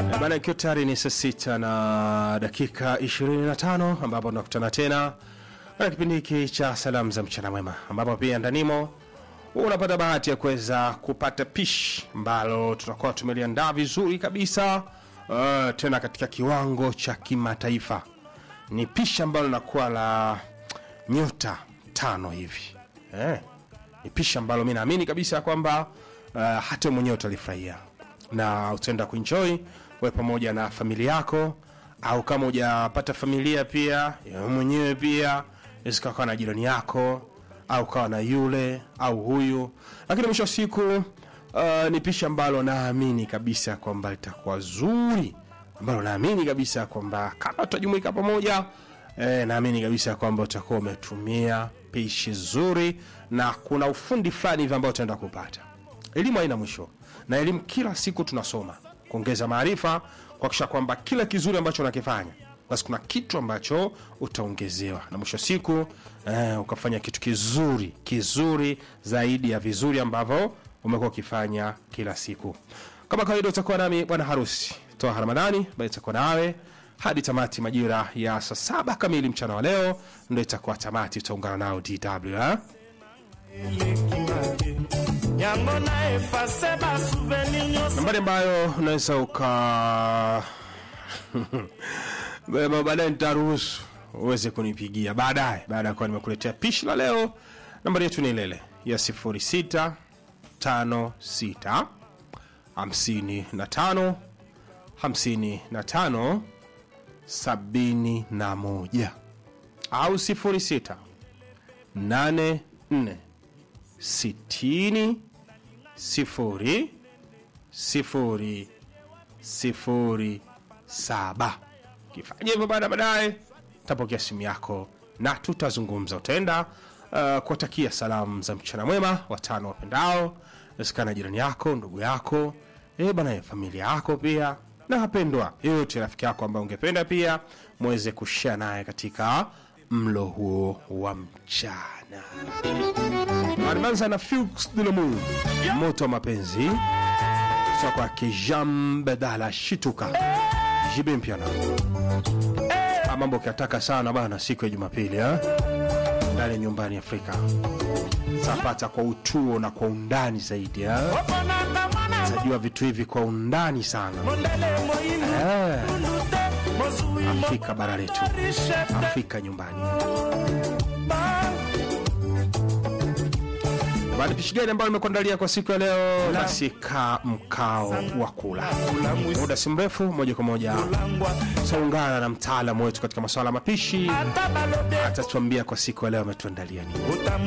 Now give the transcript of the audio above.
Bana, ikiwa tayari ni saa sita na dakika 25 ambapo tunakutana tena katika kipindi hiki cha salamu za mchana mwema, ambapo pia ndanimo unapata bahati ya kuweza kupata pishi ambalo tutakuwa tumeliandaa vizuri kabisa, uh, tena katika kiwango cha kimataifa. Ni pishi ambalo linakuwa la nyota tano hivi eh. Ni pishi ambalo mi naamini kabisa kwamba uh, hata wewe mwenyewe utalifurahia na utaenda kuenjoy we pamoja na familia yako, au kama hujapata familia pia wewe mwenyewe pia isikawa na jirani yako au kawa na yule au huyu, lakini mwisho wa siku uh, ni pishi ambalo naamini kabisa kwamba litakuwa zuri, ambalo naamini kabisa kwamba kama tutajumuika pamoja eh, naamini kabisa kwamba utakuwa umetumia pishi zuri na kuna ufundi fulani hivi ambao utaenda kupata. Elimu haina mwisho, na elimu kila siku tunasoma kuongeza maarifa, kuhakikisha kwamba kila kizuri ambacho unakifanya basi kuna kitu ambacho utaongezewa, na mwisho wa siku eh, ukafanya kitu kizuri kizuri zaidi ya vizuri ambavyo umekuwa ukifanya kila siku. Kama kawaida, utakuwa nami bwana harusi Toa Ramadhani, bali itakuwa nawe hadi tamati majira ya saa saba kamili mchana wa leo, ndo itakuwa tamati. Utaungana nao DW eh? yango na efase basouvenir nyonso nambari ambayo unaweza uka Ba- baadaye nitaruhusu uweze kunipigia baadaye baada ya kuwa nimekuletea pishi la leo nambari yetu ni ilele ya 06 56 55 55 71 au 06 84 60 sifuri sifuri sifuri saba. Kifanya hivyo baada baadaye tapokea simu yako na tutazungumza. Utaenda uh, kuwatakia salamu za mchana mwema watano wapendao, nasikana jirani yako, ndugu yako, eh bana, familia yako pia na wapendwa yote, rafiki yako ambaye ungependa pia mweze kushare naye katika mlo huo wa mchana. Alianza na Fuchs de l'amour, moto wa mapenzi kutoka kwake Jean Bedala Shituka Jibe Mpiana. Ah, Mambo kiataka sana bana, siku ya Jumapili eh? ndani ya nyumbani Afrika zapata kwa utuo na kwa undani zaidi eh? oponaka mwana Tajua vitu hivi kwa undani sana mondele moyinu eh, unu te mozwi Afrika bara letu, morishe Afrika nyumbani. Baada pishi gani ambayo nimekuandalia kwa siku ya leo? Basi kaa mkao wa kula. Muda si mrefu, moja kwa moja langwa tutaungana na mtaalamu wetu katika masuala ya mapishi, ata balobe atatuambia kwa siku ya leo ametuandalia nini.